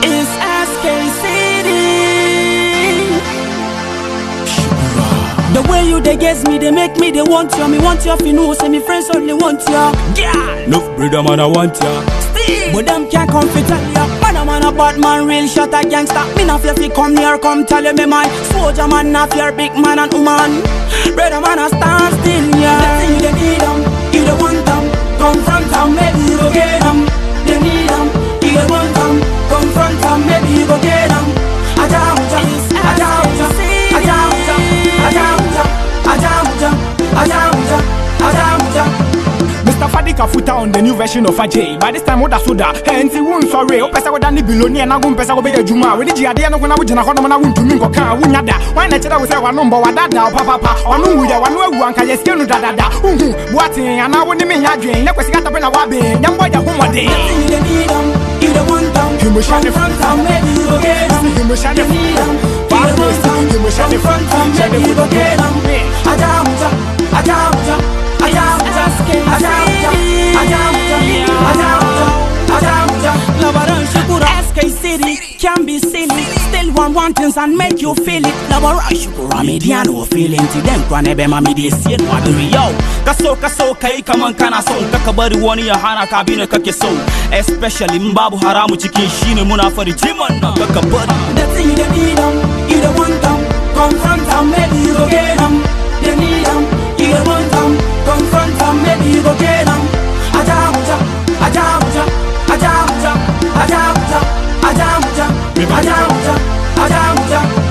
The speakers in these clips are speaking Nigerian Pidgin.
It's SK City. The way you they guess me, they make me they want you. Me want you if you know, say me friends only want you. Yeah, Love brother man I want ya but them can't come fit tell ya. Man a man a bad man, real shot a gangster. Me not fear fi come near, come tell you me man. Soldier man, not fear big man and woman. Brother man a stand still, yeah. Let's see they need them, you don't want them. Confront them, maybe you go get them. They need them, you don't want them. Confront them, maybe you go get them. Ajamuja, ajamuja, ajamuja, ajamuja, ajamuja, ajamuja, ajamuja. Mr. Fadi Kafuta on the new version of Ajay. By this time, what soda? Hence, you won't sorry. O pesa wada ni biloni na gun pesa go be juma. We di ade no kuna wujina hono na wuntu mi ngoka wunya da. Why na cheda we say wa number wa dada o papa pa. Onu wu ya wa no ewu anka yes kenu dada da. Uhu, buati ana wo ni me nya dwen. Na kwesi gata pe na wa be. Nyambo ya ho mode. You don't need them, you don't want them. You must shine the Confront them, maybe you go get them. You must shine the You need them, you Bad don't want boys, them. you must shine the Confront them, shine the maybe you go foot. get them. Ajamuja, ajamuja, ajamuja, ajamuja, ajamuja, ajamuja, ajamuja. Labaran Shukura, SK City can be silly. Still want one things and make you feel it. Labaran Shukura, mediano feeling to them. Kwane be mami de siye waduri yo. Kaso kaso kai kaman kana so Kaka bari wani ya hana ka bi ne kake so Especially in babu haramu cikin shine muna fari jiman nan kaka bari The thing you don't need them, you don't want them. Confront them, maybe you go get them. They need them, you don't want them. Confront them, maybe you go get them. Ajamuja, ajamuja, ajamuja, ajamuja, ajamuja, ajamuja, ajamuja.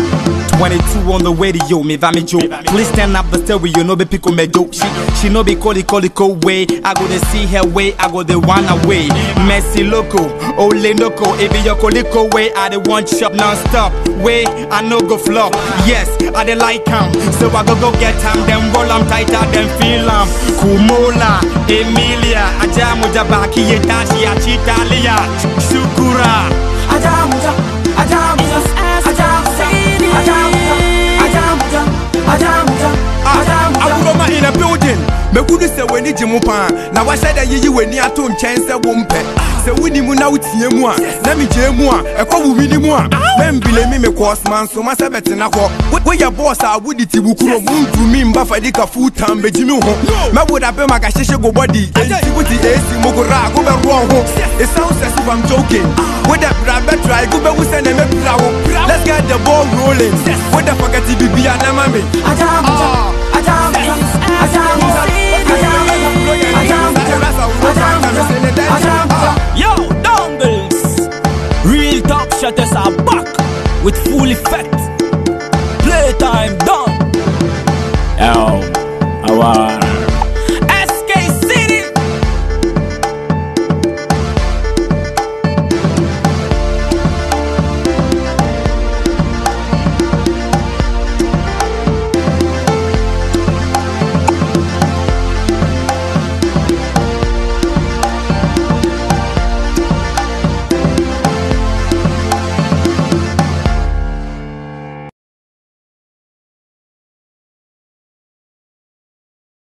22 on the radio, me va me joke. Please stand up the stereo, no be pick on me joke. She, she no be call it call it go way. I go to see her way, I go the one away. Messi loco, ole loco. If you call way, I the one shop non-stop. Way, I no go flop. Yes, I the like him. So I go go get him, then roll him tighter, then feel him. Kumola, Emilia, Ajamu Jabaki, Yetashi, Achitalia, Shukura. Ajamuja, ajamuja, ajamuja, ajamuja, ajamuja, ajamuja, ajamuja. agorɔma in a building mɛhudu sɛ w'ani gye mu paa na wahyɛ dɛ yiyi w'ani ato nkyɛn sɛ wo mpɛ sɛ woni mu na wotie mu a na megyee mu a ɛkɔ wo wini mu a mɛmbile mi mekɔɔsoma nsoma sɛ bɛtena hɔ Wo- woyɛ bɔɔs a wode ti wo kurom wontumi mba fadi ka full time bɛgyi me ho mɛwoda bɛ ma kahyehyɛ go bɔdi ɛnti wote ɛsi mogora a gobɛroɔ ho it sounds as if I'm joking wode bra bɛtra gobɛwu sɛ na mɛpira wo let's get the ball rolling wode fakati bibia na ma me Ajamuja, ajamuja, ajamuja, ajamuja, ajamuja, ajamuja, ajamuja.